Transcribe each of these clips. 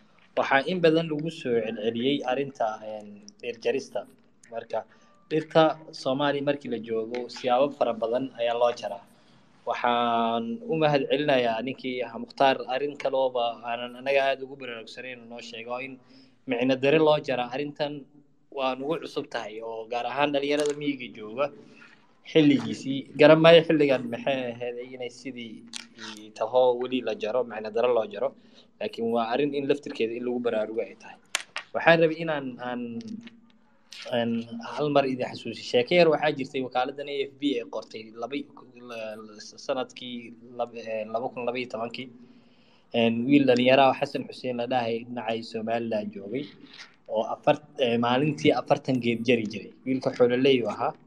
waxaa in badan lagu soo celceliyey arrinta dhir jarista marka dhirta soomaaliya markii la joogo siyaabo fara badan ayaa loo jaraa waxaan u mahad celinayaa ninkii ahaa mukhtaar arrin kalooba aanan anaga aada ugu baraarugsanayn noo sheego in micno dare loo jaraa arrintan waa nugu cusub tahay oo gaar ahaan dhalinyarada miyiga jooga xilligiisii garan maayo xilligan maxay ahayd inay sidii taho weli la jaro macna daro loo jaro laakiin waa arrin in laftirkeeda in lagu baraarugo ay tahay waxaan rabay inaan aan aan hal mar idin xasuusi sheeke yar waxaa jirtay wakaaladdan a f b ee qortay laba sanadkii laba kun laba iyo tobankii wiil dhalinyaraha xasan xuseen la dhahay dhinacay somaliland joogay oo afar maalintii afartan geed jari jiray wiilka xoololey u ahaa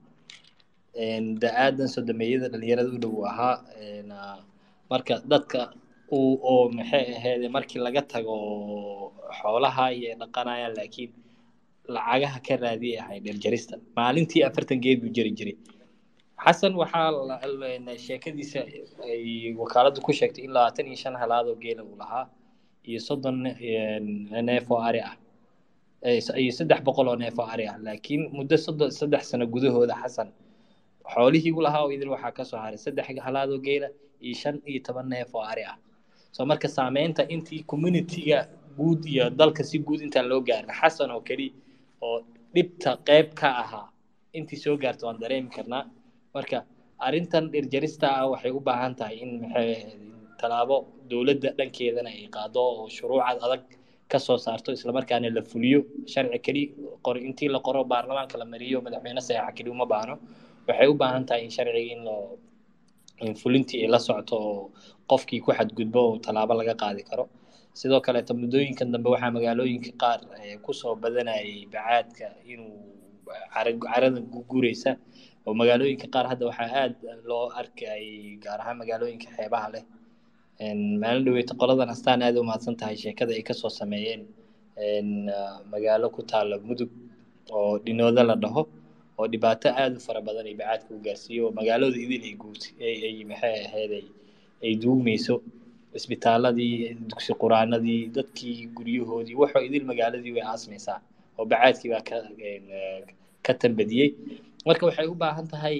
da-aadan sodomeeyada dhalinyarada u dhow ahaa marka dadka uu oo maxay ahayd markii laga tago xoolaha iyo dhaqanayaan laakiin lacagaha ka raadiyay ahay dherjarista maalintii afartan geed buu jari jiray xasan waxaa sheekadiisa ay wakaaladdu ku sheegtay in labaatan iyo shan halaadoo geela uu lahaa iyo soddon neef oo ari ah iyo saddex boqol oo neef oo ari ah laakiin muddo soddon saddex sano gudahooda xasan xoolihii u lahaa oo idil waxaa kasoo haray saddex halaadoo geela iyo shan iyo toban neef oo ari ah soo marka saameynta intii communityga guud iyo dalka si guud intaan loo gaarin xasan oo keli oo dhibta qeyb ka ahaa intii soo gaarta waan dareemi karnaa marka arrintan dhirjarista ah waxay u baahan tahay in maxay tallaabo dowladda dhankeedana ay qaado oo shuruucad adag ka soo saarto islamarkaana la fuliyo sharci keli qor intii la qoro baarlamaanka la mariyo madaxweyne saxiixa keli uma baahno waxay u baahan tahay in sharciga in loo in fulintii ay la socoto oo qofkii ku xadgudbo oo tallaabo laga qaadi karo sidoo kaleeto muddooyinkan dambe waxaa magaalooyinka qaar kusoo badanayay bacaadka inuu carada gureysa oo magaalooyinka qaar hadda waxaa aada loo arkay gaar ahaan magaalooyinka xeebaha leh maalin dhaweyta qoladan astaan aada u mahadsan tahay sheekada ay kasoo sameeyeen magaalo ku taala mudug oo dhinooda la dhaho oo dhibaato aada u fara badan ay bacaadka u gaarsiiyo oo magaalada idil ay guud ay maxay ahayd ay duugmayso isbitaaladii dugsi quraanadii dadkii guryahoodii waxoo idil magaaladii way aasmaysaa oo bacaadkii baa ka ka tambadiyey marka waxay u baahan tahay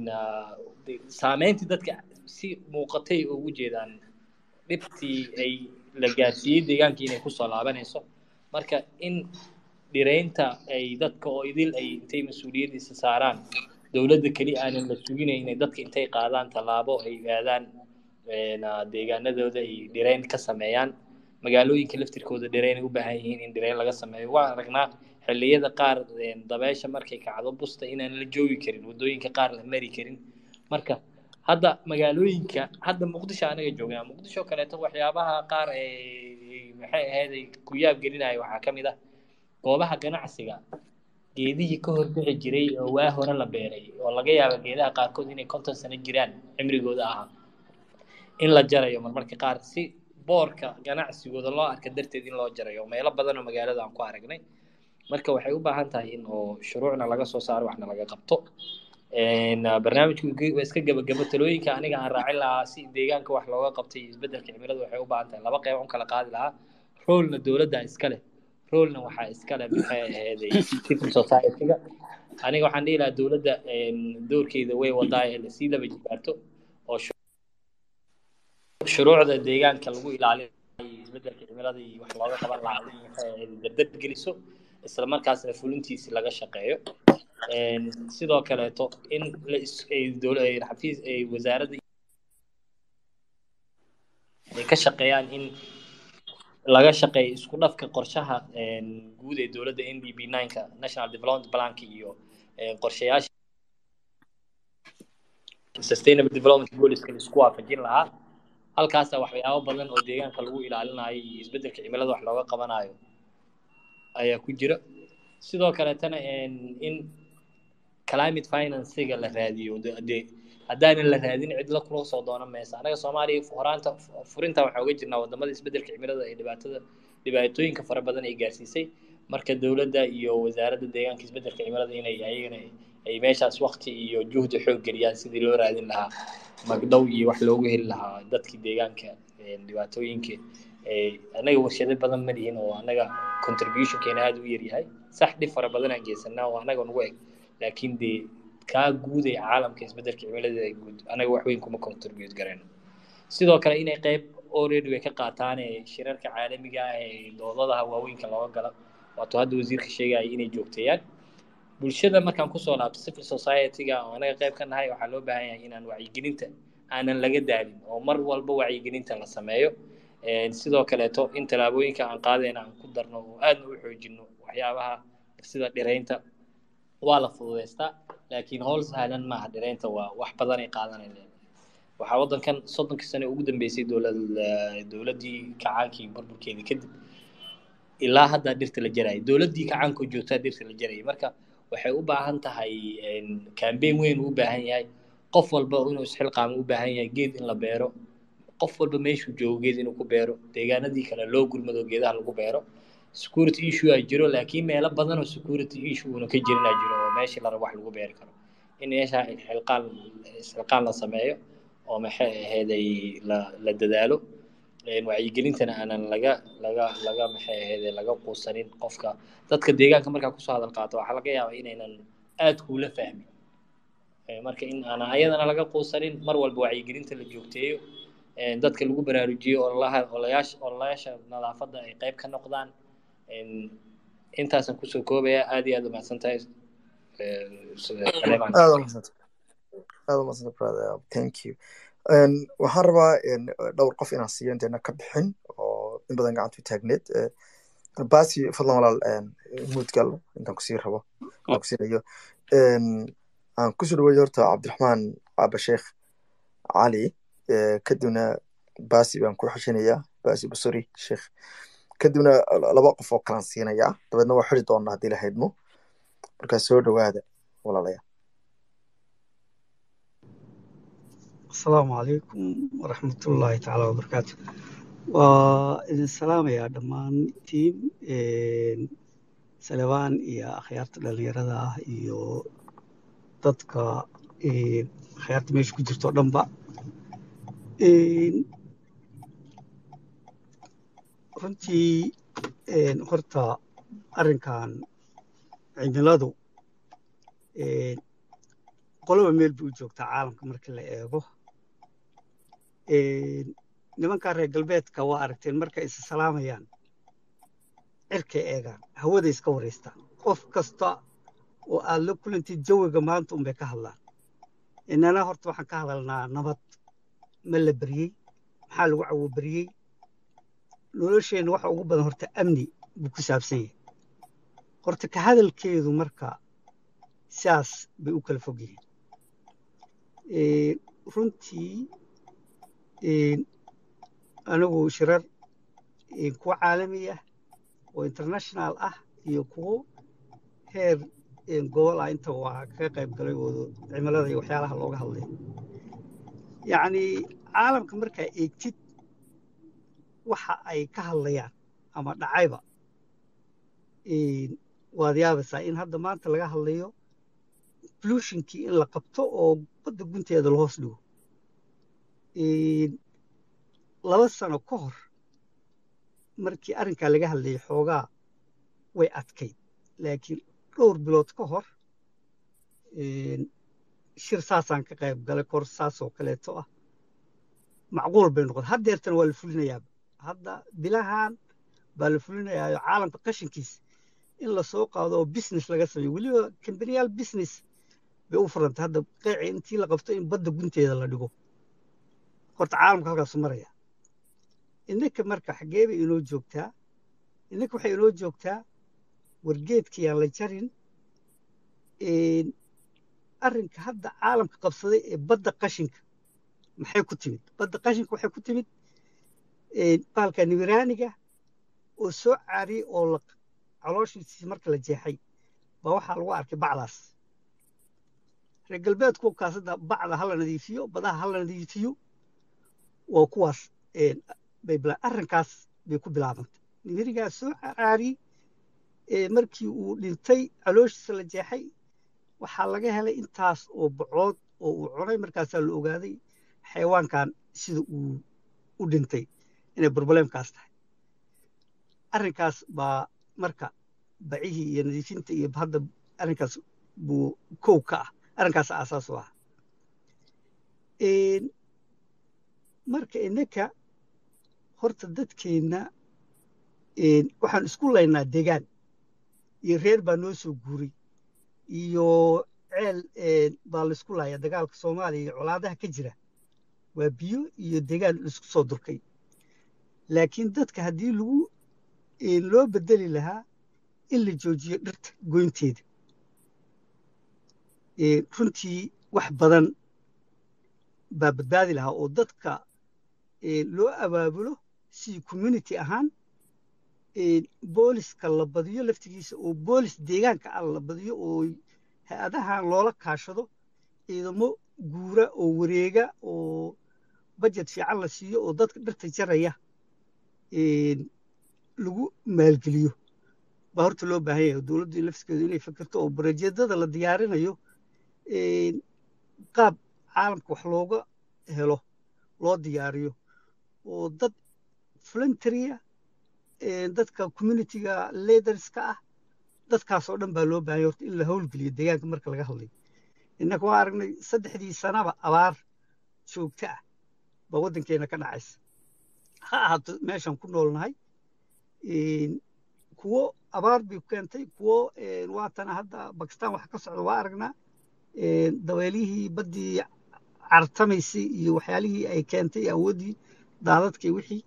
saameyntii dadka si muuqatay ugu jeedaan dhibtii ay la gaarsiiyey deegaankii inay kusoo laabanayso marka in dhireynta ay dadka oo idil ay intay mas-uuliyaddiisa saaraan dowladda keli aanan la suginayn inay dadka intay qaadaan tallaabo ay aadaan deegaanadooda ay dhireyn ka sameeyaan magaalooyinka laftirkooda dhireyn ay u baahan yihiin in dhireyn laga sameeyo waan aragnaa xilliyada qaar dabeesha markay kacdo busta inaan la joogi karin waddooyinka qaar la mari karin marka hadda magaalooyinka hadda muqdisho anaga joognaa muqdisho kaleeto waxyaabaha qaar maxay ahayd ku yaab gelinaya waxaa ka mid ah goobaha ganacsiga geedihii ka horbixi jiray oo waa hore la beeray oo laga yaabo geedaha qaarkood inay konton sano jiraan cimrigooda ahaa in la jarayo marmarka qaar si boorka ganacsigooda loo arka darteed in loo jarayo meelo badan oo magaalada aan ku aragnay marka waxay u baahan tahay in oo shuruucna laga soo saaro waxna laga qabto barnaamijku waa iska gebagabo talooyinka aniga aan raacin lahaa si deegaanka wax looga qabtay isbeddelka cimilada waxay u baahan tahay laba qeyb un kala qaadi lahaa roolna dowladda iska leh roolna waxaa iska leh maxay aheeday civil society-ga aniga waxaan dhihi lahaa dowladda doorkeeda way wadaa ee lasii laba jibaarto oo shuruucda deegaanka lagu ilaalinayo isbeddelka cimilada iyo wax looga qaban lahaa in maxay aheyd dardar geliso isla markaasna fulintiisi laga shaqeeyo sidoo kaleeto in xafiis wasaaradda ay ka shaqeeyaan in laga shaqeeyo isku dhafka qorshaha guud ee dowladda n d b nineka national development plank iyo qorshayaasha sustainable development goalska la isku waafajin lahaa halkaasa waxyaabo badan oo deegaanka lagu ilaalinayo iyo isbeddelka cimilada wax looga qabanayo ayaa ku jira sidoo kaleetana in climate financiga la raadiyo de haddaanan la raadin cid la kula soo doonan maysa anaga soomaaliya horaanta furinta waxaa uga jirnaa wadamada isbeddelka cimilada ee dhibaatada dhibaatooyinka fara badan ay gaarsiisay marka dowladda iyo wasaaradda deegaanka isbeddelka cimilada inay ayagana ay meeshaas wakti iyo juhdi xoog geliyaan sidii loo raadin lahaa magdhow iyo wax loogu heli lahaa dadkii deegaanka dhibaatooyinka annaga warshado badan ma lihin oo annaga contributionkeena aada u yaryahay sax dhib fara badan aan geysanaa oo annaga nagu eg laakiin dee kaa guud ee caalamka isbeddelka cimilada guud annaga wax weyn kuma contribute garayno sidoo kale inay qayb already way ka qaataan shirarka caalamiga ah ee doodadaha waaweynka looga gala waatuu hadda wasiirka sheegaya inay joogteeyaan bulshada markaan kusoo laabto civil society-ga oo anaga qayb ka nahay waxaa loo baahan yahay inaan wacyigelinta aanan laga daalin oo mar walba wacyigelinta la sameeyo sidoo kaleeto in tallaabooyinka aan qaadayna aan ku darno oo aadna u xoojino waxyaabaha sida dhiraynta waa la fududaystaa laakiin howl sahlan maaha dhiraynta waa wax badanay qaadanayleen waxaa waddankan soddonkii sane ugu dambeysay dowlad dowladdii kacaankii burburkeedii kadib ilaa hadda dhirta la jarayay dowladdii kacaanka joogtaa dhirta la jarayay marka waxay u baahan tahay cambaign weyn uu u baahan yahay qof walba inuu isxilqaamo u baahan yahay geed in la beero qof walba meeshuu joogo geed inuu ku beero deegaanadii kale loo gurmado geedaha lagu beero security issue aa jiro laakiin meelo badan oo security issue uuna ka jirin aa jiro oo meeshii la rabo wax lagu beeri karo in meesha xilqaan isxilqaan la sameeyo oo maxay aheeday la la dadaalo wacyigelintana aanan laga laga laga maxay aheede laga quusanin qofka dadka deegaanka markaa kusoo hadal qaato waxaa laga yaabaa inaynan aad kuula fahmin marka in aanan ayadana laga quusanin mar walba wacyigelinta la joogteeyo dadka lagu baraarujiyo ololaha olayaasha ololayaasha nadaafadda ay qayb ka noqdaan intaasan kusoo koobaya aad iyo aad umahadsan tahay thank you waxaan rabaa dhowr qof inaan siiyo inteena ka bixin oo in badan gacanta u taagneed basi fadlan walaal muudgal intaan kusii rabo aan kusiinayo aan kusoo dhaweeyo horta cabdiraxmaan caba sheekh cali kadibna basi baan ku xishinayaa basi basori sheekh kadibna laba qof oo kalaan siinayaa dabeedna waa xiri doonaa haddii la haydmo markaa soo dhowaada walaalayaa asalaamu calaykum waraxmatullaahi tacaala wabarakaatu waa idin salaamayaa dhammaantiin salebaan iyo akhyaarta dhallinyarada ah iyo dadka akhyaarta meesha ku jirto o dhanba runtii horta arrinkan cimiladu qoloba meel bay u joogtaa caalamka marka la eego nimankaa reer galbeedka waa aragteen markay isa salaamayaan cirkay eegaan hawaday iska waraystaan qof kasta oo aad la kulantid jawiga maanta unbay ka hadlaan inana horta waxaan ka hadalnaa nabad ma la beriyey maxaa lagu cawo beriyey nolosheenna waxa ugu badan horta amni buu ku saabsan yahay horta ka hadalkeedu marka sidaas bay u kala fog yihiin runtii anigu shirar kuwo caalami ah oo international ah iyo kuwo heer gobol ah inta waa kaga qayb galay oo cimilada iyo waxyaalaha looga hadlay yacni caalamka markaa eegtid waxa ay ka hadlayaan ama dhacayba waad yaabaysaa in hadda maanta laga hadlayo blushinkii in la qabto oo badda gunteeda la hoos dhigo laba sano ka hor markii arrinkaa laga hadlayay xoogaa way adkayd laakiin dhowr bilood ka hor shir saasaan ka qayb galay kor saasoo kaleeto ah macquul bay noqotay haddeertan waa la fulinayaaba hadda bilahan baa la fulinayaayo caalamka qashinkiisa in lasoo qaado oo business laga sameeyo weliba kambaniyaal business bay u furantay hadda qeeci intii la qabto in badda gunteeda la dhigo horta caalamka halkaasu maraya innaka marka xaggee bay inoo joogtaa innaka waxay inoo joogtaa wargeedkayaan la jarin arrinka hadda caalamka qabsaday ee badda qashinka maxay ku timid badda qashinka waxay ku timid baalka nibiraaniga oo soo caariyey oo la calooshiisii marka la jeexay baa waxaa lagu arkay bacdaas reer galbeedku kaasada bacda hala nadiifiyo badaha hala nadiifiyo waa kuwaas bay arrinkaas bay ku bilaabantay nibirigaas soo caariyey markii uu dhintay calooshiisa la jeexay waxaa laga helay intaas oo bacood oo uu cunay markaasaa la ogaaday xayawaankan sida uu u dhintay inay broblemkaas tahay arrinkaas baa marka bacihii iyo nadiifinta iyo hadda arrinkaas buu kow ka ah arrinkaas aasaas u ah marka innaka horta dadkeenna waxaan isku laynaa degaan iyo reer baa noo soo guuray iyo ceel baa laysku laaya dagaalka soomaaliya iyo colaadaha ka jira waa biyo iyo degaan laisku soo durkay laakiin dadka haddii lagu loo bedeli lahaa in la joojiyo dhirta goynteeda runtii wax badan baa badbaadi lahaa oo dadka loo abaabulo si community ahaan booliska la badiyo laftigiisa oo boolis deegaanka ah la badiyo oo hay-adahan loola kaashado ciidamo guura oo wareega oo bajet fiican la siiyo oo dadka dhirta jaraya lagu maalgeliyo baa horta loo baahan yahay dowladdu lafskeedu inay fikirto oo barajeedada la diyaarinayo qaab caalamka wax looga helo loo diyaariyo oo dad voluntarya dadka communityga leaderska ah dadkaasoo dhan baa loo baahanya horta in la howlgeliyo deegaanka marka laga hadlayo innaka waa aragnay saddexdii sanaba abaar joogto ah baa waddankeena ka dhacaysa ha ahaato meeshaan ku noolnahay kuwo abaar bay keentay kuwo waatana hadda bakistan waxa ka socda waa aragnaa dabeelihii baddii cartamaysay iyo waxyaalihii ay keentay awooddii daadadkii wixii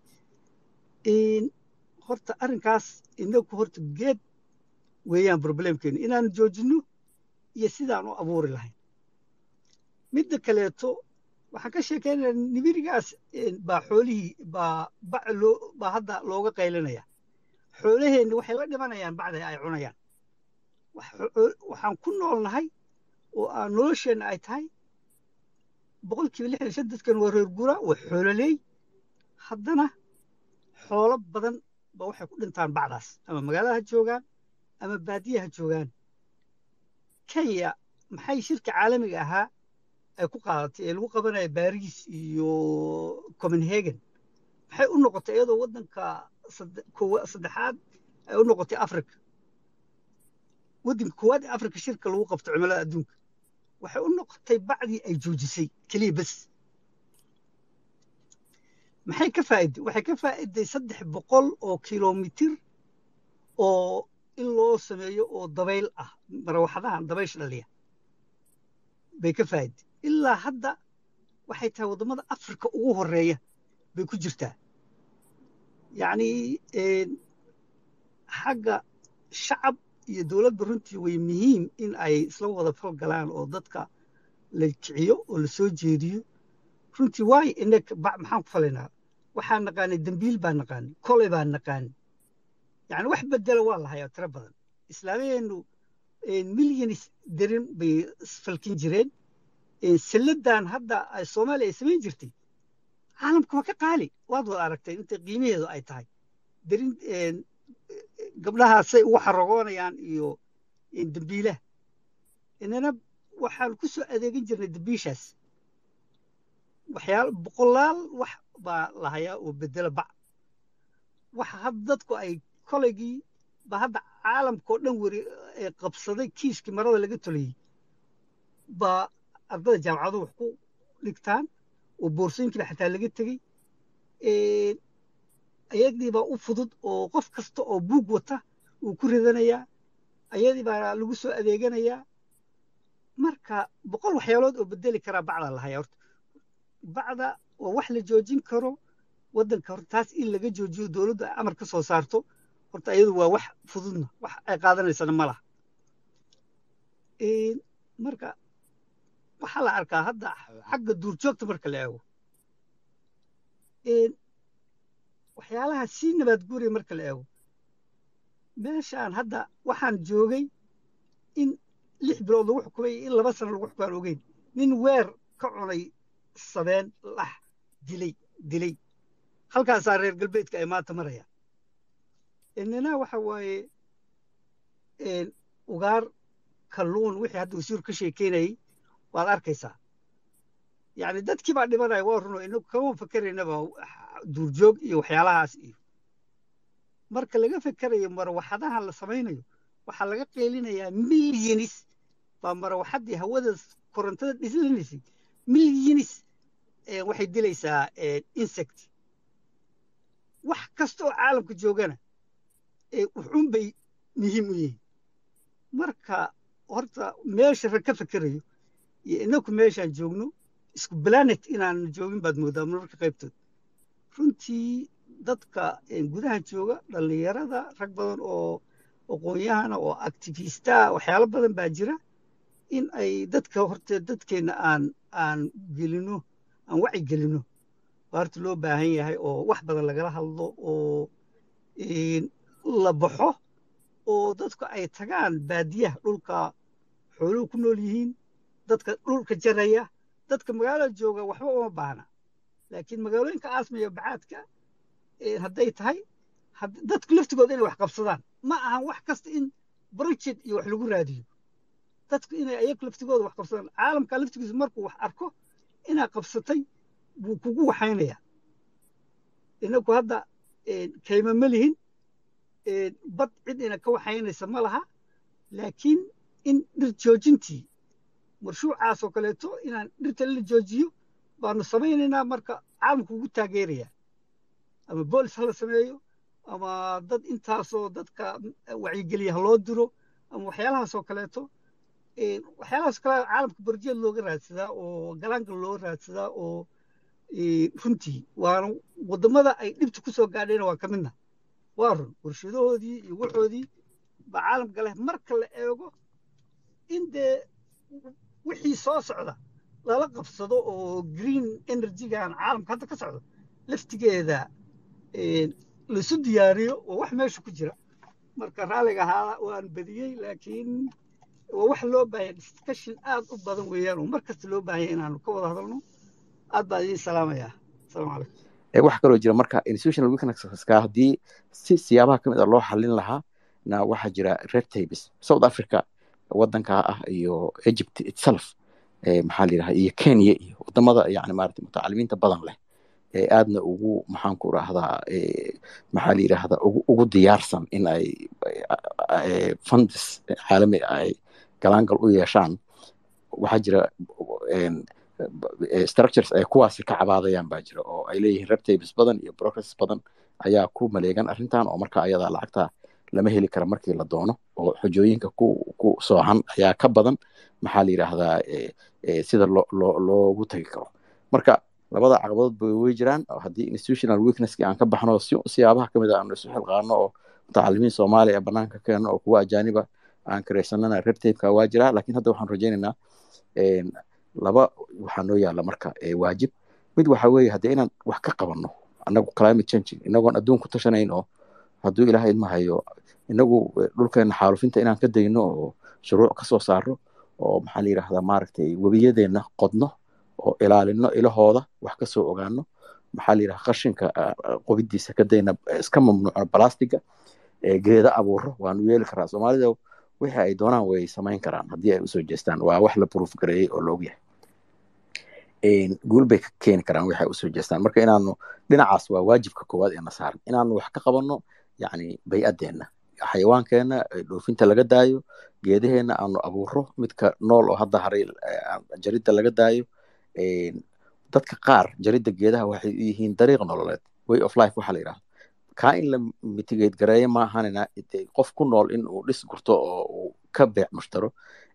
horta arrinkaas inagu horta geed weeyaan problemkeenu inaanu joojinno iyo sidaan u abuuri lahayn midda kaleeto waxaan ka sheekeynaya nibirigaas baa xoolihii baa bac loo baa hadda looga qaylinaya xoolaheenni waxay la dhimanayaan bacda ay cunayaan waxaan ku noolnahay oo aan nolosheenna ay tahay boqolkiiba lixdan shan dadkan waa reer gura waa xoololeey haddana xoolo badan ba waxay ku dhintaan bacdaas ama magaalada ha joogaan ama baadiya ha joogaan kenya maxay shirka caalamiga ahaa ay ku qaadatay ee lagu qabanaya baris iyo copenhagen maxay u noqotay iyadoo waddanka saddexaad ay u noqotay africa waddanka koowaad ee africa shirka lagu qabto cimilada adduunka waxay u noqotay bacdii ay joojisay keliya bes maxay ka faa'iday waxay ka faa'iday saddex boqol oo kilomitir oo in loo sameeyo oo dabayl ah marawaxadahan dabaysha dhaliya bay ka faa'iday ilaa hadda waxay tahay waddamada afrika ugu horeeya bay ku jirtaa yacni xagga shacab iyo dowladda runtii way muhiim in ay isla wada falgalaan oo dadka la kiciyo oo la soo jeediyo runtii waayo inag maxaan ku falaynaa waxaan naqaanay dembiil baan naqaanay koley baan naqaanay yani wax bedela waa la hayaa tiro badan islaamiyeennu milyanis derin bay falkin jireen salladan hadda soomaaliya ay samayn jirtay caalamka waa ka qaali waad wada aragtay inta qiimaheedu ay tahay derin gabdhahaasay ugu xaragoonayaan iyo dembiilaha inana waxaan ku soo adeegin jirnay dembiishaas waxyaal boqolaal wax baa la hayaa oo bedela bac waxa hadda dadku ay koleygii ba hadda caalamkao dhan weri qabsaday kiiskii marada laga tolayey baa ardada jaamacadu wax ku dhigtaan oo boorsooyinkiiba xataa laga tegey ayadii baa u fudud oo qof kasta oo buug wata uu ku ridanayaa ayadii baa lagu soo adeeganayaa marka boqol waxyaalood oo bedeli karaa bacdaa la hayaa horta bacda waa wax la joojin karo waddanka horta taas in laga joojiyo dowladdu ay amar ka soo saarto horta iyadu waa wax fududna wax ay qaadanaysana ma laha marka waxaa la arkaa hadda xagga duurjoogta marka la eego waxyaalaha sii nabaad guuraya marka la eego meeshaan hadda waxaan joogay in lix bilood lagu xukumay in laba sano lagu xukumaan ogeyn nin weer ka cunay sabeen lax dilay dilay halkaasaa reer galbeedka ay maanta marayaan inina waxa waaye ugaar kalluun wixii hadda wasiiru ka sheekeynayay waad arkaysaa yacni dadkii baa dhimanaya waa runo inagu kama fakeraynaba duurjoog iyo waxyaalahaas iyo marka laga fekerayo marwaxadaha la samaynayo waxaa laga qeylinayaa milyanis baa marwaxaddii hawada korontada dhislinaysay milyanis waxay dilaysaa insect wax kasta oo caalamka joogana wuxuun bay muhiim u yihiin marka horta meesha rag ka fekerayo iyo inaku meeshaan joogno isku planet inaan joogin baad moodaa marmarka qaybtood runtii dadka gudaha jooga dhallinyarada rag badan oo aqoon-yahana oo activistaa waxyaalo badan baa jira in ay dadka horte dadkeenna aan aan gelino aan waci gelino baa horta loo baahan yahay oo wax badan lagala hadlo oo la baxo oo dadku ay tagaan baadiyaha dhulka xooluhu ku nool yihiin dadka dhulka jaraya dadka magaalada jooga waxba uma baahna laakiin magaalooyinka aasmaya bacaadka hadday tahay dadku laftigooda inay wax qabsadaan ma ahan wax kasta in project iyo wax lagu raadiyo dadku inay ayagu laftigooda wax qabsadaan caalamka laftigiisa markuu wax arko inaa qabsatay buu kugu waxaynaya inaku hadda kayma ma lihin bad cid ina ka waxaynaysa ma laha laakiin in dhir joojintii marshuucaas oo kaleeto inaan dhirta la joojiyo baanu samaynaynaa marka caalamku ugu taageeraya ama boolis ha la sameeyo ama dad intaasoo dadka wacyigeliya ha loo diro ama waxyaalahaasoo kaleeto waxyaalahaas kale caalamka barjeed looga raadsadaa oo galaangal loo raadsadaa oo runtii waana waddamada ay dhibta ku soo gaadhayna waa ka midna waa run warshadahoodii iyo waxoodii baa caalamka leh marka la eego in dee wixii soo socda lala qabsado oo green energygan caalamka hadda ka socdo laftigeeda laisu diyaariyo oo wax meesha ku jira marka raalliga ahaa waan badiyey laakiin waa wax loo baahanya discussion aad u badan weeyaan oo mar kasta loo baahanya inaanu ka wada hadalno aad baan idiin salaamayaa asalaamu calaykum waxaa kaloo jira marka institutional weaknesska haddii si siyaabaha ka mid a loo xallin lahaa na waxaa jira red tapes south africa waddanka ah iyo egypt itself maxaa la yidhaha iyo kenya iyo wadamada yani maarata mutacalimiinta badan leh ee aadna ugu maxaan ku rahdaa maxaa la yidhaahdaa ugu ugu diyaarsan in ay fundis caalami ay galaangal u yeeshaan waxaa jira structures ay kuwaasi ka cabaadayaan baa jira oo ay leeyihiin reptabes badan iyo progress badan ayaa ku maleegan arrintan oo marka ayadaa lacagta lama heli kara markii la doono oo xojooyinka ku ku soohan ayaa ka badan maxaa la yidhaahdaa sida loo loo loogu tagi karo marka labada caqabadood bay way jiraan haddii institutional weaknesski aan ka baxno si siyaabaha kamid a aanu isu xilqaano oo mutacalimiin soomaaliya banaanka keeno oo kuwa ajaaniba aan karaysanana reptabeka waa jiraa lakin hadda waxaan rajaynaynaa laba waxaa noo yaalla marka waajib mid waxa weeye haddii inaan wax ka qabanno annagu climate changing inagoon adduun ku tashanayn oo hadduu ilaahay idma hayo inagu dhulkeena xaalufinta inaan ka dayno oo shuruuc ka soo saarno oo maxaa la yidhahdaa maaragtay webiyadeenna qodno oo ilaalino ilahooda wax ka soo ogaano maxaa la yidhahdaa qashinka qobidiisa ka dayna iska mamnuucno balastiga geeda abuuro waanu yeeli karaa soomaalida wixii ay doonaan way samayn karaan haddii ay usoo jeestaan waa wax la proof gareeyey oo la ogyahay guul bay ka keeni karaan waxay usoo jeestaan marka inaanu dhinacaas waa waajibka koowaad ee na saaran inaanu wax ka qabanno yacni bay-addeenna xayawaankeenna dhoofinta laga daayo geedaheenna aanu abuuro midka nool oo hadda haray jaridda laga daayo dadka qaar jaridda geedaha waxay u yihiin dariiq nololeed way of life waxaa la yidhahda kaa in la mitigate gareeyo maahanina qof ku nool in uu dhis gurto oo uu ka beec mushtaro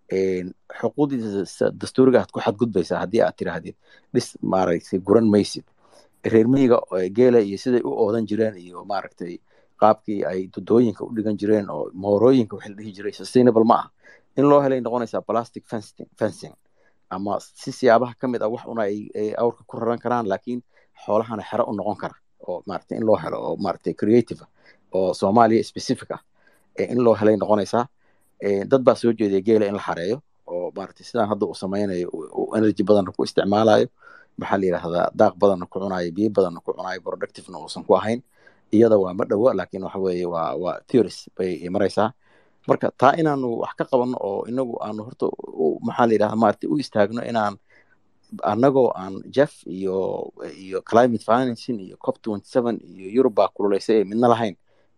xuquuqdiisa dastuuriga aad ku xadgudbaysaa haddii aad tiraahdid dhis maaragtay guran maysid reer miyiga geela iyo siday u oodan jireen iyo maaragtay qaabkii ay dudooyinka u dhigan jireen oo moorooyinka waxaa la dhihi jiray sustainable ma ah in loo helay noqonaysaa plastic fencing ama si siyaabaha ka mid ah wax una ay awrka ku raran karaan laakiin xoolahana xero u noqon kara oo maaragtay in loo helo oo maaragtay creative oo soomaaliya specific ah in loo helay noqonaysaa dad baa soo jeedaya geela in la xareeyo oo maaragtay sidaan hadda uu samaynayo uu energy badanna ku isticmaalayo maxaa la yidhahdaa daaq badanna ku cunayo biyo badanna ku cunayo productivena uusan ku ahayn iyada waa ma dhowo laakiin waxa weeye waa waa theories bay maraysaa marka taa inaanu wax ka qabanno oo inagu aanu horta maxaa la yidhahdaa maaragtay u istaagno inaan annagoo aan jeff iyo iyo climate financing iyo cop twenty seven iyo eurub baa kululaysay ee midna lahayn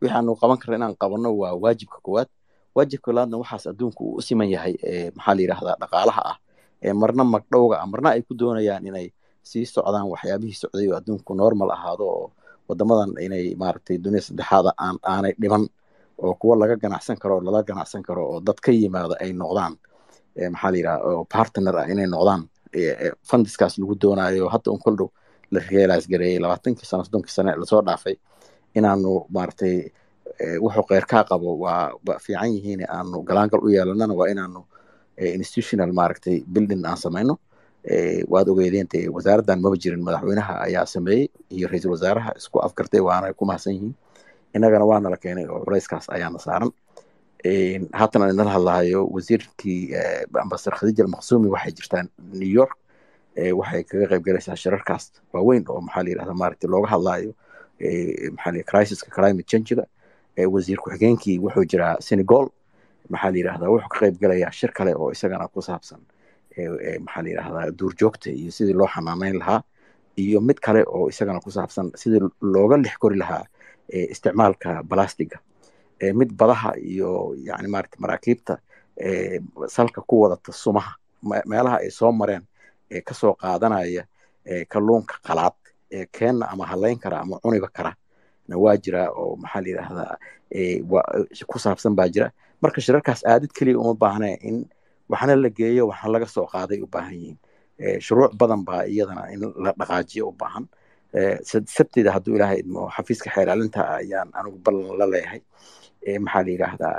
wixii aanu qaban karna inaan qabanno waa waajibka koowaad waajibka labaadna waxaas adduunku uu u siman yahay maxaa la yidhahdaa dhaqaalaha ah marna magdhowga ah marna ay ku doonayaan inay sii socdaan waxyaabihii socday oo adduunku normal ahaado oo wadamadan inay maaragtay dunia saddexaada aan aanay dhiban oo kuwa laga ganacsan karo oo lala ganacsan karo oo dad ka yimaada ay noqdaan maxaa la yidhaha oo partner ah inay noqdaan fundiskaas lagu doonayo hadda un kol dhow la realize gareeyey labaatankii sano soddonkii sane lasoo dhaafay inaanu maaragtay wuxuu keyrkaa qabo waa fiican yihiin aanu galaangal u yeelanana waa inaanu institutional maaragtay building aan samayno waad ogeedeen dee wasaaraddan maba jirin madaxweynaha ayaa sameeyey iyo ra-iisul wasaaraha isku afgartay waana ku mahadsan yihiin innagana waana la keenay oo culayskaas ayaana saaran haatan aan idinla hadlahayo wasiirkii ambasador khadiija almaqsuumi waxay jirtaan new york waxay kaga qayb galaysaa shirarkaas waaweyn oo maxaa la yidhahda maaragtay looga hadlaayo maxaa la crisiska climate changiga wasiir ku-xigeenkii wuxuu jiraa senegal maxaa la yidhahdaa wuxuu ka qayb galayaa shir kale oo isagana ku saabsan maxaa la yidhahdaa duurjoogta iyo sidii loo xanaaneyn lahaa iyo mid kale oo isagana ku saabsan sidii looga lix kori lahaa isticmaalka balastiga mid badaha iyo yani maarata maraakiibta salka ku wadata sumaha meelaha ay soo mareen kasoo qaadanaya kalluunka qalaad keenna ama halayn kara ama cuniba kara na waa jira oo maxaa la yidhahdaa ku saabsan baa jira marka shirarkaas aadid keliya uma baahne in waxna la geeyo waxna laga soo qaaday u baahan yihiin shuruuc badan baa iyadana in la dhaqaajiyo u baahan sabtida hadduu ilaahay idmo xafiiska xeeraalinta ayaan anigu ballan la leeyahay maxaa la yidhaahdaa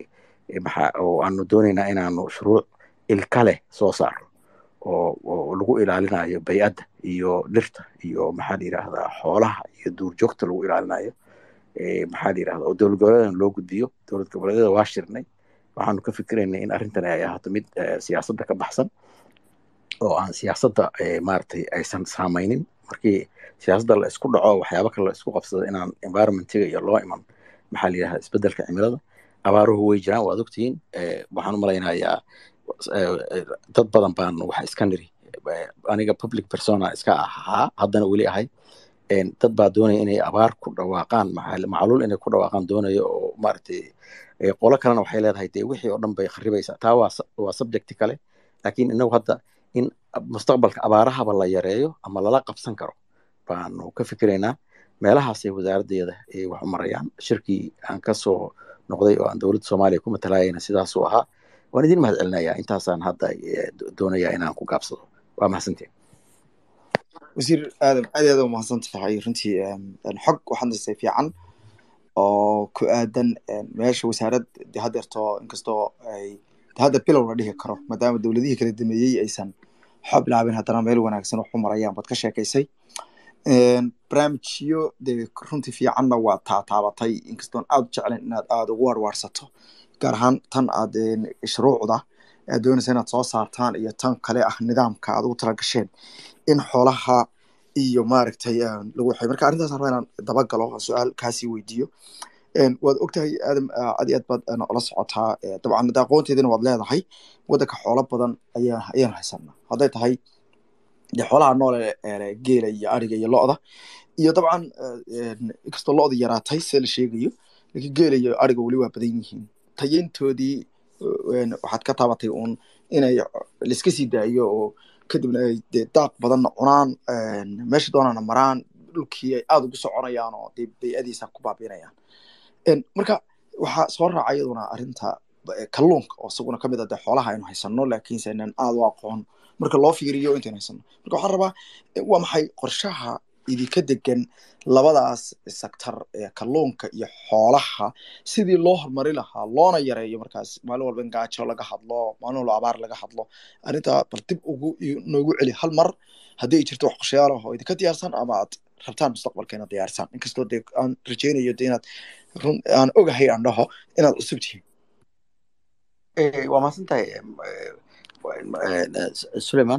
oo aanu doonaynaa inaanu shuruuc ilka leh soo saaro oo lagu ilaalinayo bay'adda iyo dhirta iyo maxaa la yidhaahdaa xoolaha iyo duurjoogta lagu ilaalinayo maxaa la yidhahdaa oo dowlad goboleedan loo gudbiyo dowlad goboleedyada waa shirnay waxaanu ka fikiraynay in arrintan ay ahaato mid siyaasadda ka baxsan oo aan siyaasadda maaragtay aysan saamaynin markii siyaasadda la isku dhaco waxyaabo kale la isku qabsado inaan environmentiga iyo loo iman maxaa la yidhahdaa isbeddelka cimilada abaaruhu way jiraan waad ogtihiin waxaan u malaynayaa dad badan baan wax iska niri aniga public persona iska ahaa haddana weli ahay dad baa doonaya inay abaar ku dhawaaqaan macluul inay ku dhawaaqaan doonaya oo maaragtay qolo kalena waxay leedahay dee wixii oo dhan bay kharibaysaa taa waa waa subjecti kale laakiin inagu hadda in mustaqbalka abaarahaba la yareeyo ama lala qabsan karo baanu ka fikiraynaa meelahaasay wasaaraddeeda wax u marayaan shirkii aan ka soo noqday oo aan dowladda soomaaliya ku matalayayna sidaasuu ahaa waan idin mahad celinayaa intaasaan hadda doonayaa inaan ku gaabsado waa mahadsantiin wasiir aadam aad aad umahadsan tahay runtii xog waxaad nasay fiican oo ku aadan meesha wasaarad de hadeerto inkastoo ay hadda bilow la dhihi karo maadaama dowladihii kala dameeyey aysan waxba bilaabin haddana meel wanaagsan wax u marayaan baad ka sheekaysay barnaamijyo dee runtii fiicanna waa taataabatay inkastoon aad u jeclayn inaad aada ugu warwaarsato gaar ahaan tan aad shuruucda aad doonaysa inaad soo saartaan iyo tan kale ah nidaamka aad ugu tala gasheen in xoolaha iyo maaragtay lagu waxay marka arrintaas rabaa inaan dabagalo su-aal kaasii weydiiyo waad ogtahay aadam aad iyo aad baad ola socotaa dabcan de aqoonteedina waad leedahay waddanka xoolo badan ayaa ayaan haysanaa hadday tahay de xoolaha noole geela iyo ariga iyo lo-da iyo dabcan inkastoo lo-da yaraatay see la sheegayo laakiin geela iyo ariga weli waa badan yihiin tayeyntoodii waxaad ka taabatay uun inay laiska sii daayo oo kadibna ay dee daaq badanna cunaan meesha doonana maraan dhulkii ay aada ugu soconayaan oo dee bay-adiisa ku baabiinayaan marka waxaa soo raaca iyaduna arrinta kalluunka oo isaguna kamid a dee xoolaha aynu haysano laakiinse inaan aada u aqoon marka loo fiiriyo intaynu haysano marka waxaan rabaa waa maxay qorshaha idinka degan labadaas sector ee kalluunka iyo xoolaha sidii loo horumari lahaa loona yareeyo markaas maalin walba in gaajo laga hadlo maalin walba abaar laga hadlo arrintaa bal dib ugu noogu celi hal mar haddii ay jirto wax qorshayaal ah oo idinka diyaarsan ama aad rabtaan mustaqbalka inaad diyaarsaan inkastoo dee aan rajaynayo de inaad run aan ogahay aan dhaho inaad cusub tihiin waa mahadsan tahay suleiman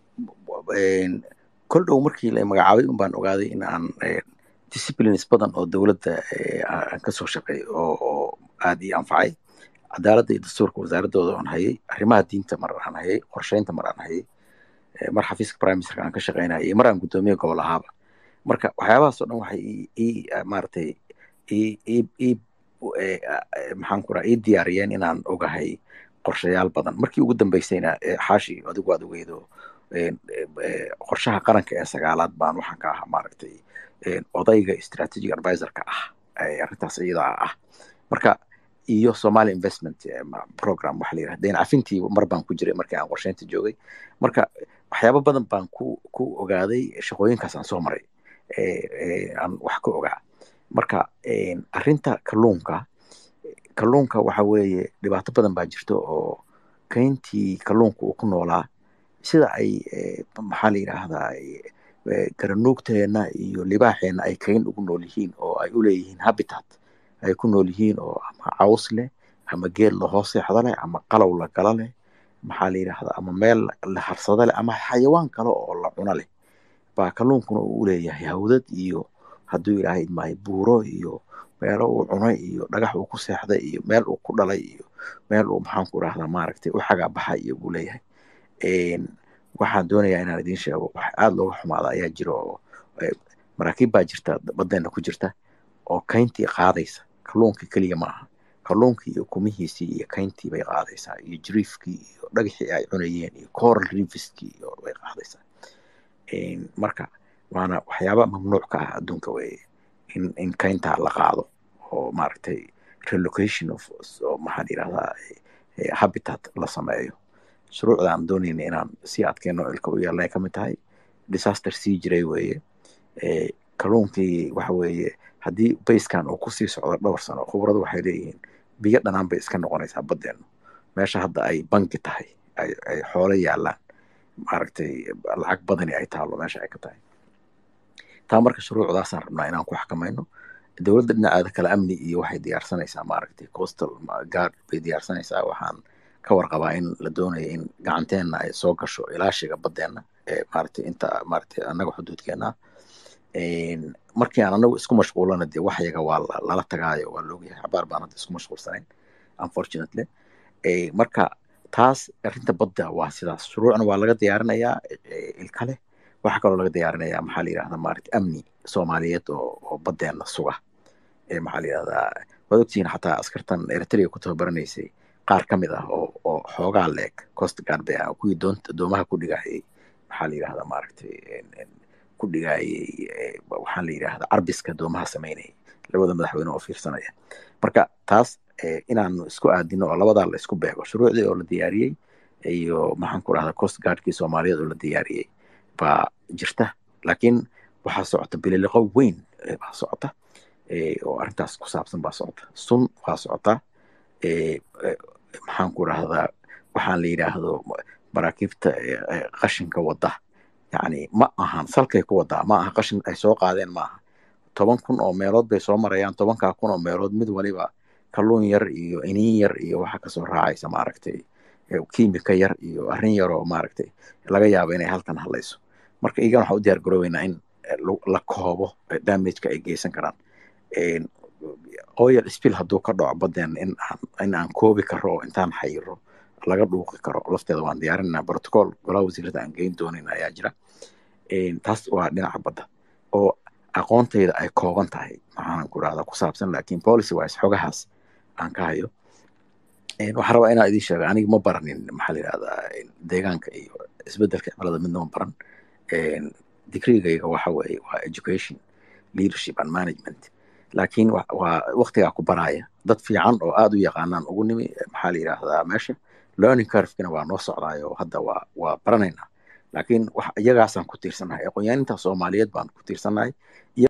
kol dhow markii la magacaabay un baan ogaaday in aan disciplines badan oo dowladda aan kasoo shaqeey oo aad ii anfacay cadaaladda iyo dastuurka wasaaradooda aan hayay arrimaha diinta mar aan hayay qorsheynta mar aan hayay mar xafiiska prime ministerka aan ka shaqeynayay mar aan guddoomiye gobol ahaaba marka waxyaabahaas oo dhan waxay ii maaragtay ii ii- ii- eh, eh, maxaan ku raha ii diyaariyeen inaan ogahay qorshayaal badan markii ugu dambeysayna eh, xaashi adigu aad ogeydo eh, eh, qorshaha qaranka ee sagaalaad baan waxaan ka ahaa maaragtay eh, odayga strategic advisorka ah ee arrintaas iyadaa ah marka iyo Somali investment eh, ma- program waxa la yidhahda deyn cafintii mar baan ku jiray markii aan qorsheynta joogay marka waxyaabo badan baan ku ku ogaaday shaqooyinkaas aan soo maray ee ee aan wax ka ogaa marka een, arrinta kalluunka kalluunka waxa weeye dhibaato badan baa jirto oo kayntii kalluunka uu ku noolaa sida ay eh, maxaa la yidhaahdaa eh, garanuugteena iyo libaaxeena ay kayn ugu nool yihiin oo ay u leeyihiin habitat ay ku nool yihiin oo ama caws leh ama geed lahoos seexda leh ama qalow la gala leh maxaa la yidhaahdaa ama meel la harsada leh ama xayawaan kale oo la cuno leh baa kalluunkuna uu leeyahay hawdad iyo hadduu ilaahay maayo buuro iyo meelo uu cunay iyo dhagax uu ku seexday iyo meel uu ku dhalay iyo meel uu maxaan ku rahdaa maaragtay u xagaa baxay iyo buu leeyahay Een, waxaan doonayaa inaan idiin sheego wax aada looga xumaada ayaa jira oo eh, maraakiib baa jirta badeena ku jirta oo kayntii qaadaysa kalluunka keliya ma aha kalluunkii iyo kumihiisii iyo kayntii bay qaadaysaa iyo jiriifkii iyo dhagaxii ay cunayeen iyo coral reefiskii iyo bay qaadaysaa Een, marka waana waxyaaba mamnuuc ka ah adduunka weeye in in kayntaa la qaado oo maaragtay relocation of oo maxaa la yidhahdaa eh, habitat la sameeyo shuruucda aan doonayna inaan sii adkeyno ilka u yeelnay ka mid tahay disaster sii jiray weeye Eh, kalluunkii waxa weeye haddii bayskan uu kusii socdo dhowr sano khubaradu waxay leeyihiin biyo dhanaan bay iska noqonaysaa baddeenu meesha hadda ay banki tahay ay ay xoolo yaalaan maaragtay lacag badani ay taalo meesha ay ka tahay taa marka shuruucdaasaan rabnaa inaan ku xakamayno dowladda dhinaceeda kale amni iyo waxay diyaarsanaysaa maaragtay coastal ma- guard bay diyaarsanaysaa waxaan ka warqabaa in la doonayo in gacanteenna ay soo gasho ilaashiga baddeena ee maaragtay inta maaragtay annaga xuduudkeena Een, markii aan anagu isku mashquulana dee waxyaga waa la- lala tagaayo waa laogyahay xabaar baan hadda isku mashquulsanayn unfortunately Eh, marka taas arrinta badda waa sidaas shuruucna waa laga diyaarinayaa eh, ilkale waxaa kaloo laga diyaarinayaa maxaa la yidhahdaa maaragtay amni soomaaliyeed oo oo baddeena suga ee maxaa la yidhahdaa waad ogtihiin xataa askartan eritrea ku tababaraneysay qaar ka mid ah oo oo xoogaa leeg coast guard bay ah kuwii doonta doomaha ku dhigayay maxaa la yidhahdaa maaragtay en- en, ku dhigayay eh, waxaa la yidhahdaa carbiska doomaha sameynayay labada madaxweyne oo fiirsanaya marka taas eh, inaanu isku aadino oo labadaa la isku beego shuruucdii oo la diyaariyey iyo maxaan ku rahdaa coast guardkii soomaaliyeed oo la diyaariyey baa jirta laakiin waxaa socota bililiqo weyn eh, baa socota eh, oo arrintaas ku saabsan baa socota sun waa socota eh, eh, maxaan ku rahdaa waxaan la yidhaahdo maraakiibta eh, eh, qashinka wada yacni ma ahan salkay ku wadaa ma aha qashin ay soo qaadeen ma aha toban kun oo meelood bay soo marayaan tobankaa kun oo meelood mid waliba kalluun yar iyo iniin yar iyo waxa kasoo raacaysa maaragtay eh, kiimika yar iyo arrin yar oo maaragtay laga yaabo inay halkan hadlayso marka iyagan waxaan u diyaar garoobeynaa in eh, lu- la koobo eh, damageka ay geysan karaan En, oil spill hadduu ka dhaco baddeen in aan in aan koobi karo oo intaan xayiro laga dhuuqi karo lafteeda waan diyaarinaa protocol golaha wasiirada aan geyn doonin ayaa jira En, taas waa dhinaca badda oo aqoontayda ay kooban tahay maxaanan ku rahdaa ku saabsan laakiin policy wise xogahaas aan ka hayo En, waxaan rabaa inaan idiin sheego aniga ma baranin maxaa la yidhahdaa en, deegaanka iyo isbedelka cimilada midna ma baran En, digrigayga waxa weeye waa education leadership and management laakiin wa- waa waqtigaa ku baraya dad fiican oo aad u yaqaanaan ugu nimi maxaa la yidhaahdaa meesha learning curvekina waa noo socdaayo hadda waa waa baranaynaa laakiin wax iyagaasaan ku tiirsanahay aqoonyaaninta soomaaliyeed baan ku tiirsanahay